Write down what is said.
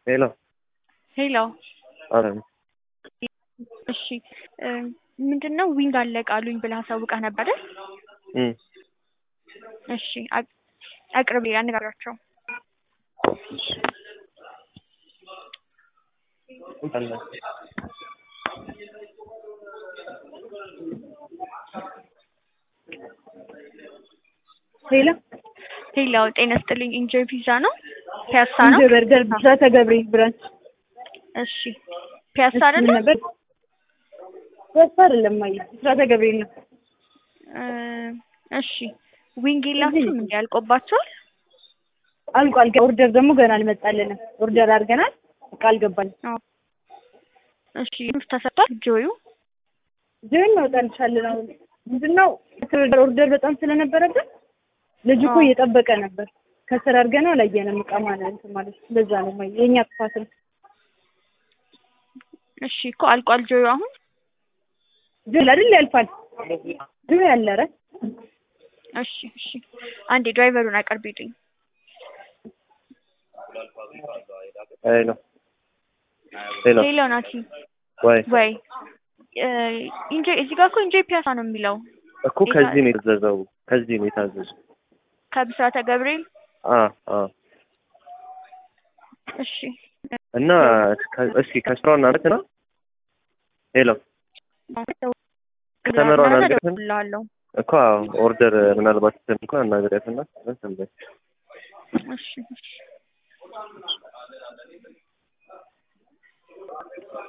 ሄሎ ሄሎ አረ እሺ ምንድን ነው ዊንግ አለቀ አሉኝ ብለህ አሳውቀህ ነበር አይደል? እም እሺ አቅ- አቅርብ አነጋግራቸው። ሄሎ ሄሎ ጤና ይስጥልኝ። ኢንጆይ ፒዛ ነው ፒያሳ ነው? እንጆይ በርገር ብስራተ ገብርኤል ብራንች እሺ ፒያሳ ምን አይደለ? ነበር? ፒያሳ አይደለም ማየ ብስራተ ገብርኤል ነው። እ እሺ ዊንግ የላችሁም እንዲ ያልቆባቸዋል? አልቋል። ኦርደር ደግሞ ገና አልመጣልንም። ኦርደር አድርገናል፣ እቃ አልገባልንም። አዎ። እሺ ተሰጥቷል ጆዩ ጆይን እናወጣልሻለን። አሁን ምንድን ነው ኦርደር በጣም ስለነበረብን ልጅ እኮ አዎ። እየጠበቀ ነበር። ከስራ አድርገነው አላየንም እቃ ማለት እንትን ማለት ለዛ ነው ማየ የእኛ ጥፋት ነው። እሺ እኮ አልቋል ጆዩ አሁን ጆይ አይደል ያልፋል። ጆይ አለ ኧረ እሺ እሺ አንዴ ድራይቨሩን አቅርቢልኝ። ሄሎ ሄሎ ሄሎ ናቲ ወይ ወይ እ ኢንጆይ እዚህ ጋር እኮ ኢንጆይ ፒያሳ ነው የሚለው እኮ ከዚህ ነው የታዘዘው ከዚህ ነው የታዘዘው ከብስራተ ገብርኤል አ አ እሺ እና ከ- እስኪ ከስራው እናደርግና ሄሎ ከተመራውን አልገባም? እላለሁ እኮ አዎ፣ ኦርደር ምናልባት እንኳን አናግሪያትና እንትን በይ እሺ እሺ